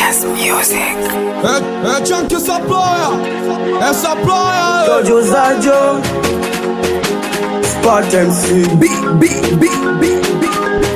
Genius Music. É, é tchan que saploia, essa ploia. Jojo Zajo Spot MC B, B, B, B, B.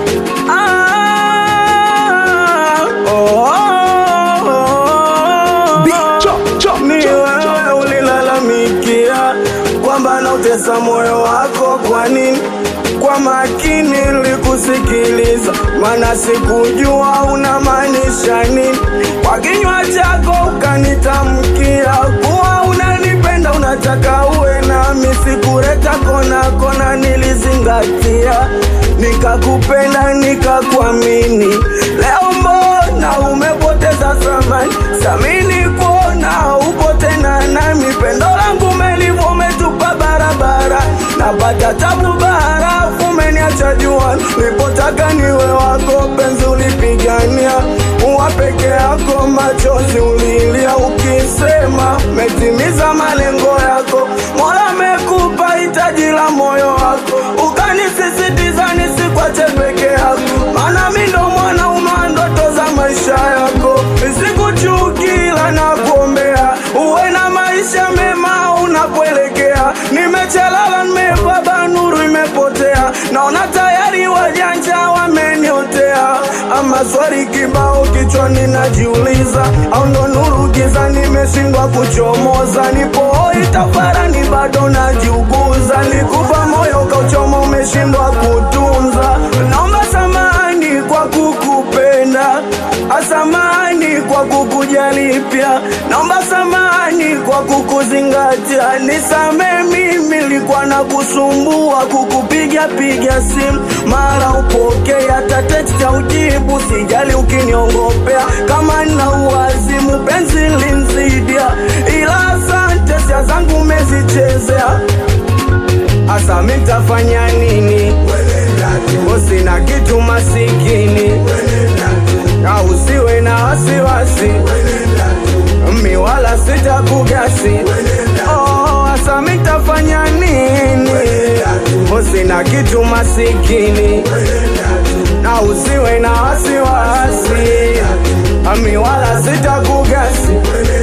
Ah, oh, oh, oh. Ni wewe ulilalamikia kwamba nautesa moyo wako, kwa nini? Kwa makini nilikusikiliza, maana sikujua unamaanisha nini. Kwa kinywa chako ukanitamkia kuwa unanipenda, unataka uwe nami, sikuleta kona kona, nilizingatia, nikakupenda, nikakuamini. Leo mbona umepoteza thamani, samini kuona upo tena nami, pendo langu umelivu umetupa barabara, napata tabu barafu, umeniacha jua, nilipotaka niwe wako, penzi ulipigania, uwa peke yako, machozi ulilia, ukisema metimiza malengo yako, Mola amekupa hitaji la moyo wako, ukanisisitiza nisikwache peke yako, maana mi ndo mwanaume wa ndoto za maisha yako, sikuchukila na kuombea uwe na maisha mema unapoelekea. Nimechelala, nimebaba, nuru imepotea, naona tayari wajanja wameniotea. Ama swali kibao kichwani najiuliza, au ndo nuru giza nimeshindwa kuchomoza? Nipo hoi tafarani, bado najiuguza, nikupa moyo kauchoma, umeshindwa kutunza. Naomba samani kwa kukupenda, asamani kwa kukujali pia, naomba samani kwa kukuzingatia, nisame mimi nilikuwa na kusumbua kukupiga piga simu mara upokee, hata text ya ujibu, sijali ukiniongopea kama na uwazimu, penzi linzidia, ila asante, sia zangu umezichezea Asa mitafanya nini? Usina kitu masikini, au usiwe na wasiwasi, mi wala sitakugasi. Oh, asa mitafanya nini? Usina kitu masikini, au usiwe na wasiwasi, mi wala sitakugasi.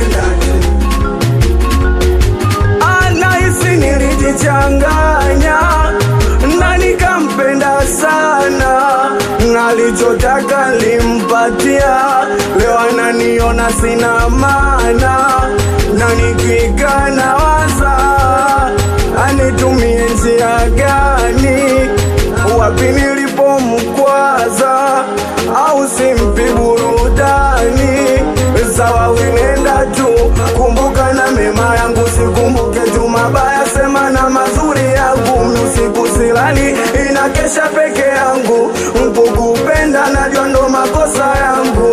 anahisi nilijichanganya na nikampenda sana, nalichotaka limpatia. Leo ananiona sina maana, na nikikaa nawaza anitumie njia gani, wapi nilipomkwaza, au simpi burudani sawa, winenda tu, kumbuka na mema yangu, sikumbuke tu mabaya, sema na mazuri yangu. Mi usiku silali, inakesha peke yangu, nkukupenda najua ndo makosa yangu.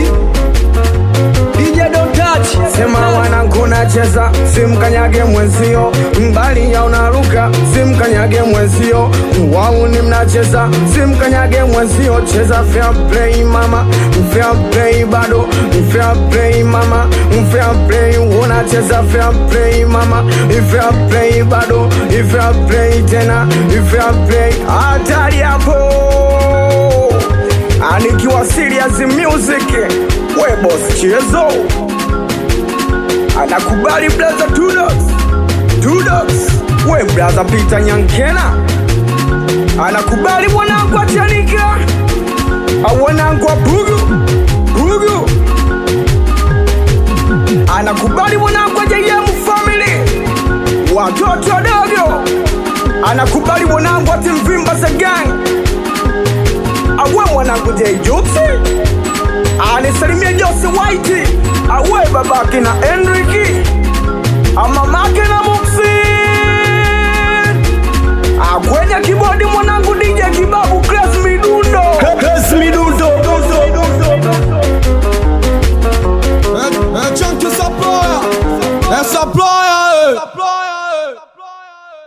DJ don't touch. Sema wanangu nacheza, simkanyage mwenzio, mbali ya unaruka, simkanyage mwenzio, wauni mnacheza, simkanyage mwenzio, cheza fair play mama, fair play bado, fair play mama, fair play, unacheza fair play mama, fair play bado, fair play tena, fair play, hatari hapo anikiwa serious music, we boss chezo anakubali blaza Tudox Tudox, we blaza Peter Nyankena anakubali mwanangu Achanika au wanangu wa Bugu Bugu anakubali mwanangu wa JM family watoto wadogo anakubali mwanangu wa Timvimba za gang awe mwanangu J Jupsi anisalimia Jose White awe babake na Enrique ama